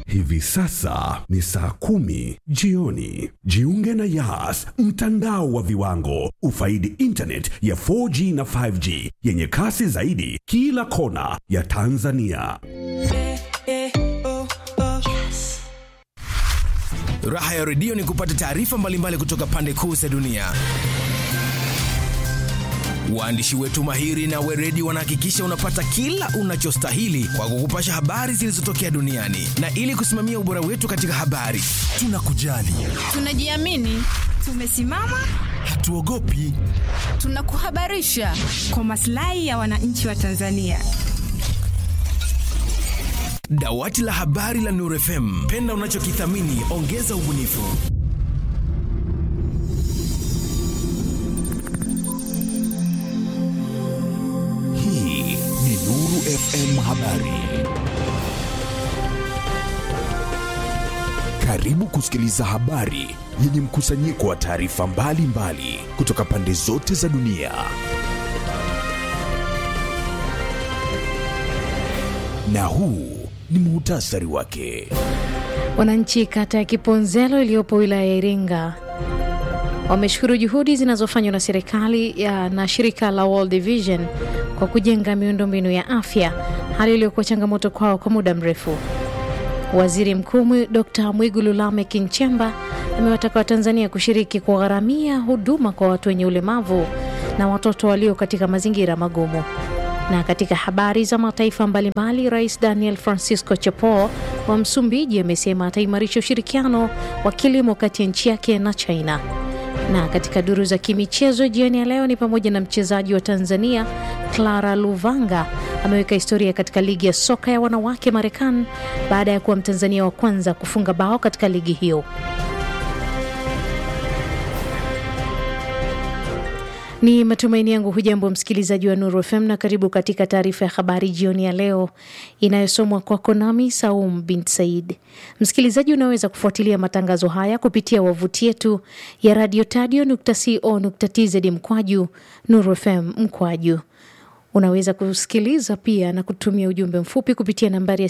Hivi sasa ni saa kumi jioni. Jiunge na Yas, mtandao wa viwango. Ufaidi internet ya 4G na 5G yenye kasi zaidi kila kona ya Tanzania. Raha ya redio ni kupata taarifa mbalimbali kutoka pande kuu za dunia. Waandishi wetu mahiri na weredi wanahakikisha unapata kila unachostahili kwa kukupasha habari zilizotokea duniani, na ili kusimamia ubora wetu katika habari, tunakujali, Tunajiamini, tumesimama, hatuogopi. tunakuhabarisha kwa maslahi ya wananchi wa Tanzania. Dawati la habari la Nuru FM, penda unachokithamini, ongeza ubunifu. Hii ni Nuru FM Habari. Karibu kusikiliza habari yenye mkusanyiko wa taarifa mbalimbali kutoka pande zote za dunia. Na huu ni muhtasari wake. Wananchi kata ya Kiponzelo iliyopo wilaya ya Iringa wameshukuru juhudi zinazofanywa na serikali ya na shirika la World Vision kwa kujenga miundombinu ya afya, hali iliyokuwa changamoto kwao kwa muda mrefu. Waziri Mkuu Dr. Mwigulu Lameck Nchemba amewataka Watanzania kushiriki kugharamia huduma kwa watu wenye ulemavu na watoto walio katika mazingira magumu. Na katika habari za mataifa mbalimbali, Rais Daniel Francisco Chapo wa Msumbiji amesema ataimarisha ushirikiano wa kilimo kati ya nchi yake na China. Na katika duru za kimichezo jioni ya leo ni pamoja na mchezaji wa Tanzania Clara Luvanga ameweka historia katika ligi ya soka ya wanawake Marekani baada ya kuwa Mtanzania wa kwanza kufunga bao katika ligi hiyo. Ni matumaini yangu hujambo msikilizaji wa Nuru FM na karibu katika taarifa ya habari jioni ya leo inayosomwa kwako nami Saum bin Said. Msikilizaji, unaweza kufuatilia matangazo haya kupitia wavuti yetu ya radio tadio.co.tz mkwaju Nuru FM mkwaju. Unaweza kusikiliza pia na kutumia ujumbe mfupi kupitia nambari ya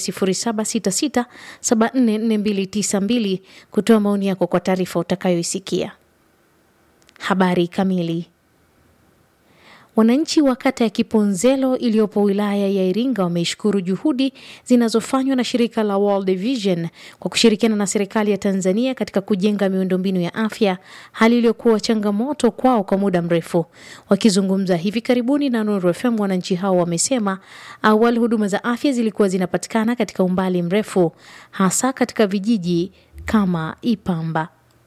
0766744292 kutoa maoni yako kwa taarifa utakayoisikia. Habari kamili. Wananchi wa kata ya Kiponzelo iliyopo wilaya ya Iringa wameishukuru juhudi zinazofanywa na shirika la World Vision kwa kushirikiana na serikali ya Tanzania katika kujenga miundombinu ya afya, hali iliyokuwa changamoto kwao kwa muda mrefu. Wakizungumza hivi karibuni na Nuru FM, wananchi hao wamesema awali huduma za afya zilikuwa zinapatikana katika umbali mrefu, hasa katika vijiji kama Ipamba.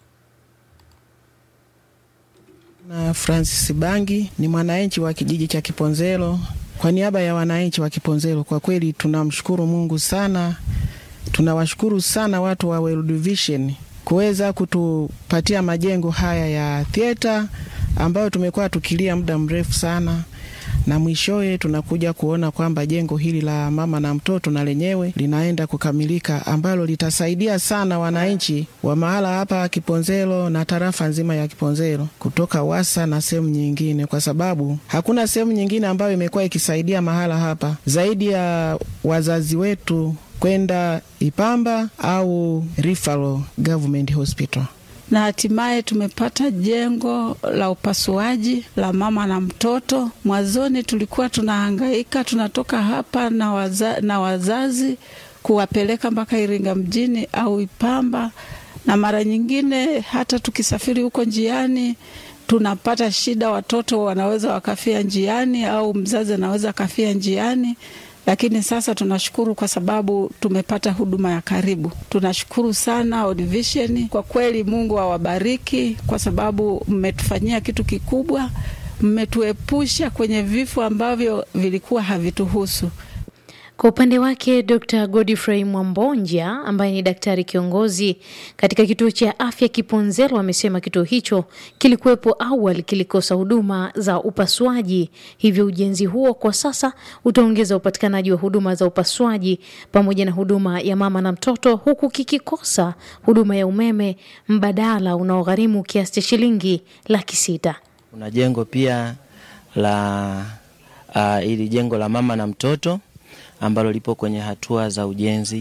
Na Francis Bangi ni mwananchi wa kijiji cha Kiponzelo. Kwa niaba ya wananchi wa Kiponzelo, kwa kweli tunamshukuru Mungu sana, tunawashukuru sana watu wa World Vision kuweza kutupatia majengo haya ya theater ambayo tumekuwa tukilia muda mrefu sana na mwishowe tunakuja kuona kwamba jengo hili la mama na mtoto na lenyewe linaenda kukamilika, ambalo litasaidia sana wananchi wa mahala hapa Kiponzelo na tarafa nzima ya Kiponzelo kutoka Wasa na sehemu nyingine, kwa sababu hakuna sehemu nyingine ambayo imekuwa ikisaidia mahala hapa zaidi ya wazazi wetu kwenda Ipamba au Referral Government Hospital na hatimaye tumepata jengo la upasuaji la mama na mtoto. Mwanzoni tulikuwa tunahangaika, tunatoka hapa na, waza, na wazazi kuwapeleka mpaka Iringa mjini au Ipamba, na mara nyingine hata tukisafiri huko njiani tunapata shida, watoto wanaweza wakafia njiani au mzazi anaweza akafia njiani lakini sasa tunashukuru kwa sababu tumepata huduma ya karibu. Tunashukuru sana World Vision, kwa kweli Mungu awabariki kwa sababu mmetufanyia kitu kikubwa, mmetuepusha kwenye vifo ambavyo vilikuwa havituhusu. Kwa upande wake Dr Godfrey Mwambonja ambaye ni daktari kiongozi katika kituo cha afya Kiponzelo amesema kituo hicho kilikuwepo awali kilikosa huduma za upasuaji, hivyo ujenzi huo kwa sasa utaongeza upatikanaji wa huduma za upasuaji pamoja na huduma ya mama na mtoto, huku kikikosa huduma ya umeme mbadala unaogharimu kiasi cha shilingi laki sita. Kuna jengo pia la uh, ili jengo la mama na mtoto ambalo lipo kwenye hatua za ujenzi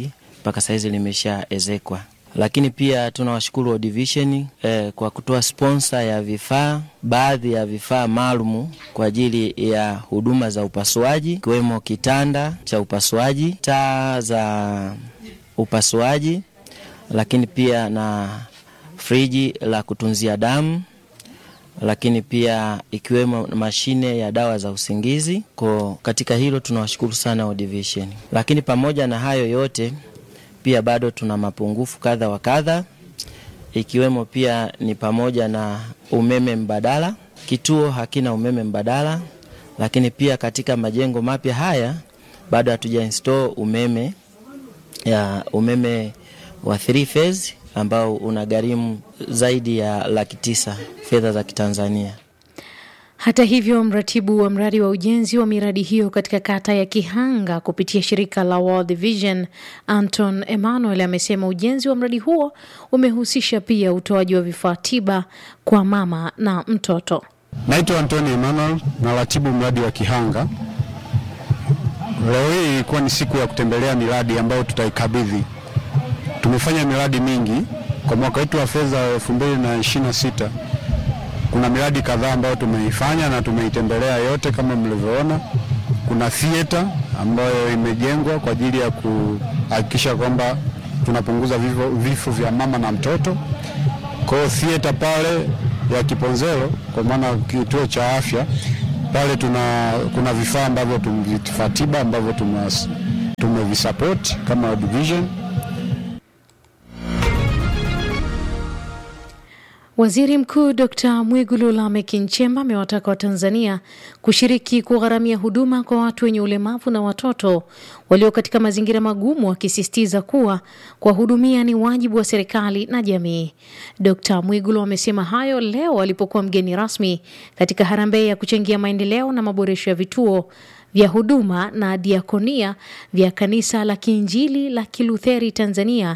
mpaka sahizi limeshaezekwa. Lakini pia tunawashukuru World Vision eh, kwa kutoa sponsa ya vifaa, baadhi ya vifaa maalumu kwa ajili ya huduma za upasuaji, ikiwemo kitanda cha upasuaji, taa za upasuaji, lakini pia na friji la kutunzia damu lakini pia ikiwemo mashine ya dawa za usingizi. Kwa katika hilo tunawashukuru sana World Vision. Lakini pamoja na hayo yote pia bado tuna mapungufu kadha wa kadha, ikiwemo pia ni pamoja na umeme mbadala. Kituo hakina umeme mbadala, lakini pia katika majengo mapya haya bado hatuja install umeme ya umeme wa three phase ambao unagharimu zaidi ya laki tisa fedha za Kitanzania. Hata hivyo, mratibu wa mradi wa ujenzi wa miradi hiyo katika kata ya Kihanga kupitia shirika la World Vision, Anton Emmanuel amesema ujenzi wa mradi huo umehusisha pia utoaji wa vifaa tiba kwa mama na mtoto. Naitwa Antoni Emmanuel, naratibu mradi wa Kihanga. Leo hii ilikuwa ni siku ya kutembelea miradi ambayo tutaikabidhi. Tumefanya miradi mingi kwa mwaka wetu wa fedha wa elfu mbili na ishirini na sita. Kuna miradi kadhaa ambayo tumeifanya na tumeitembelea yote kama mlivyoona. Kuna theater ambayo imejengwa kwa ajili ya kuhakikisha kwamba tunapunguza vifo, vifo vya mama na mtoto. Kwa hiyo theater pale ya Kiponzelo, kwa maana kituo cha afya pale, tuna kuna vifaa ambavyo vifaa tiba ambavyo tumevisapoti kama World Vision Waziri Mkuu Dr Mwigulu Lameck Nchemba amewataka Watanzania kushiriki kugharamia huduma kwa watu wenye ulemavu na watoto walio katika mazingira magumu, akisisitiza kuwa kuwahudumia ni wajibu wa serikali na jamii. Dr Mwigulu amesema hayo leo alipokuwa mgeni rasmi katika harambee ya kuchangia maendeleo na maboresho ya vituo vya huduma na diakonia vya kanisa la Kiinjili la Kilutheri Tanzania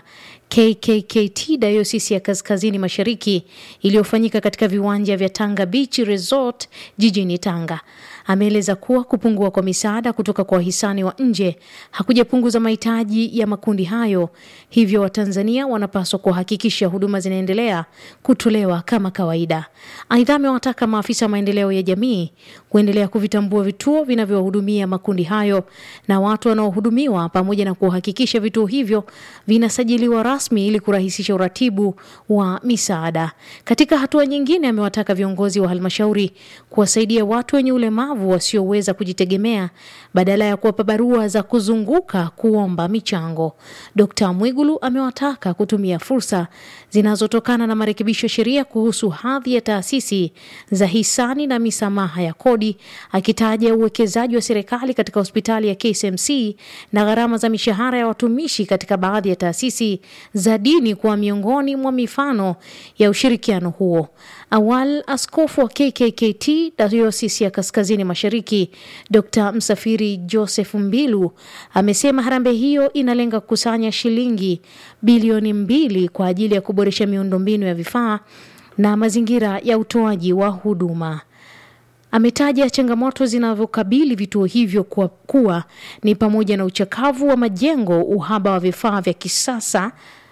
KKKT Dayosisi ya Kaskazini Mashariki iliyofanyika katika viwanja vya Tanga Beach Resort jijini Tanga. Ameeleza kuwa kupungua kwa misaada kutoka kwa wahisani wa nje hakujapunguza mahitaji ya makundi hayo, hivyo Watanzania wanapaswa kuhakikisha huduma zinaendelea kutolewa kama kawaida. Aidha, amewataka maafisa maendeleo ya jamii kuendelea kuvitambua vituo vinavyowahudumia makundi hayo na watu wanaohudumiwa, pamoja na kuhakikisha vituo hivyo vinasajiliwa rasmi ili kurahisisha uratibu wa misaada. Katika hatua nyingine, amewataka viongozi wa halmashauri kuwasaidia watu wenye ulemavu wasioweza kujitegemea badala ya kuwapa barua za kuzunguka kuomba michango. Dkt Mwigulu amewataka kutumia fursa zinazotokana na marekebisho ya sheria kuhusu hadhi ya taasisi za hisani na misamaha ya kodi, akitaja uwekezaji wa serikali katika hospitali ya KCMC na gharama za mishahara ya watumishi katika baadhi ya taasisi za dini kuwa miongoni mwa mifano ya ushirikiano huo. Awal askofu wa KKKT Dayosisi ya Kaskazini Mashariki Dr Msafiri Joseph Mbilu amesema harambee hiyo inalenga kukusanya shilingi bilioni mbili kwa ajili ya kuboresha miundombinu ya vifaa na mazingira ya utoaji wa huduma. Ametaja changamoto zinavyokabili vituo hivyo kwa kuwa ni pamoja na uchakavu wa majengo, uhaba wa vifaa vya kisasa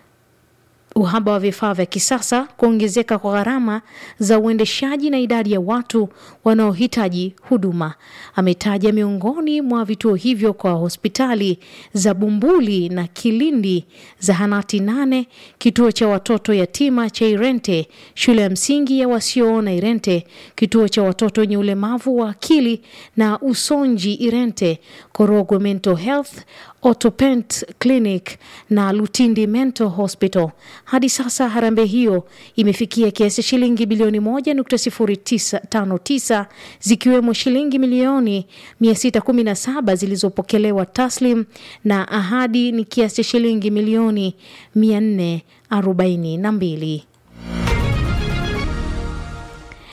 uhaba wa vifaa vya kisasa, kuongezeka kwa gharama za uendeshaji na idadi ya watu wanaohitaji huduma. Ametaja miongoni mwa vituo hivyo kwa hospitali za Bumbuli na Kilindi, zahanati nane, kituo cha watoto yatima cha Irente, shule ya msingi ya wasioona Irente, kituo cha watoto wenye ulemavu wa akili na usonji Irente, Korogwe Mental Health Otopent Clinic na Lutindi Mental Hospital. Hadi sasa harambee hiyo imefikia kiasi cha shilingi bilioni 1.059 zikiwemo shilingi milioni 617 zilizopokelewa taslim na ahadi ni kiasi cha shilingi milioni 442.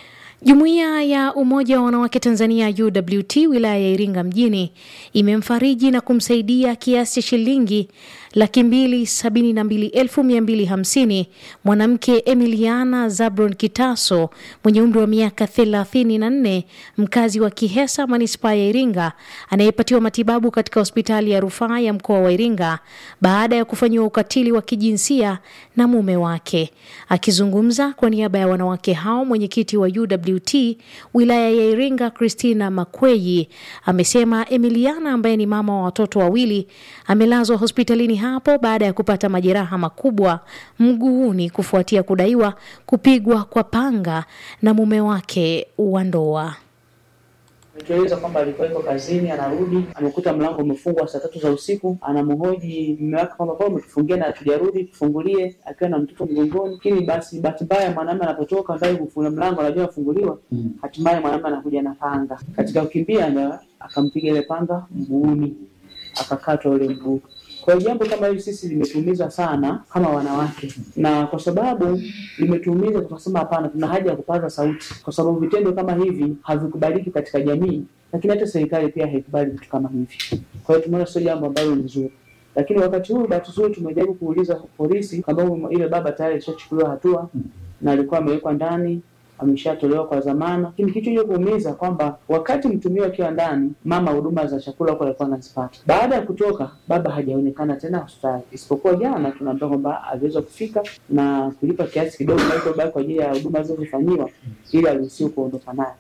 Jumuiya ya Umoja wa Wanawake Tanzania UWT wilaya ya Iringa mjini imemfariji na kumsaidia kiasi cha shilingi laki mbili sabini na mbili elfu mia mbili hamsini mwanamke Emiliana Zabron Kitaso mwenye umri wa miaka thelathini na nne mkazi wa Kihesa manispaa ya Iringa anayepatiwa matibabu katika hospitali ya rufaa ya mkoa wa Iringa baada ya kufanyiwa ukatili wa kijinsia na mume wake. Akizungumza kwa niaba ya wanawake hao, mwenyekiti wa UWT wilaya ya Iringa Christina Makweyi amesema Emiliana ambaye ni mama wa watoto wawili amelazwa hospitalini hapo baada ya kupata majeraha makubwa mguuni kufuatia kudaiwa kupigwa kwa panga na mume wake wa ndoa. Ametueleza kwamba alikuwa yuko kazini, anarudi amekuta mlango umefungwa saa tatu za usiku. Anamhoji mume wake kwamba kwa umetufungia na hatujarudi, tufungulie, akiwa na mtoto mgongoni. Lakini basi bahati mbaya mwanamume anapotoka ndani kufunga mlango, anajua afunguliwa, hatimaye mwanamume anakuja na panga. Katika kukimbia ndo akampiga ile panga mguuni, akakatwa ule mguu. Kwa hiyo jambo kama hili sisi limetuumiza sana kama wanawake, na kwa sababu limetuumiza, tukasema hapana, tuna haja ya kupaza sauti, kwa sababu vitendo kama hivi havikubaliki katika jamii, lakini hata serikali pia haikubali vitu kama hivi. Kwa hiyo tumeona sio jambo ambalo ni nzuri, lakini wakati huu bahati nzuri tumejaribu kuuliza polisi kwamba ile baba tayari alishachukuliwa hatua na alikuwa amewekwa ndani ameshatolewa kwa dhamana, lakini kitu hicho kuumiza kwamba wakati mtumio akiwa ndani, mama huduma za chakula huko alikuwa anazipata. Baada ya kutoka, baba hajaonekana tena hospitali, isipokuwa jana tunaambiwa kwamba aliweza kufika na kulipa kiasi kidogo kilichobaki kwa ajili ya huduma zilizofanyiwa ili aruhusiwe kuondoka naye.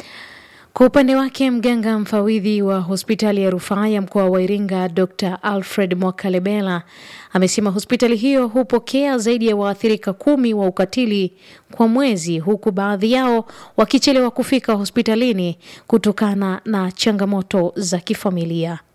Kwa upande wake mganga mfawidhi wa hospitali ya rufaa ya mkoa wa Iringa Dr Alfred Mwakalebela amesema hospitali hiyo hupokea zaidi ya waathirika kumi wa ukatili kwa mwezi, huku baadhi yao wakichelewa kufika hospitalini kutokana na changamoto za kifamilia.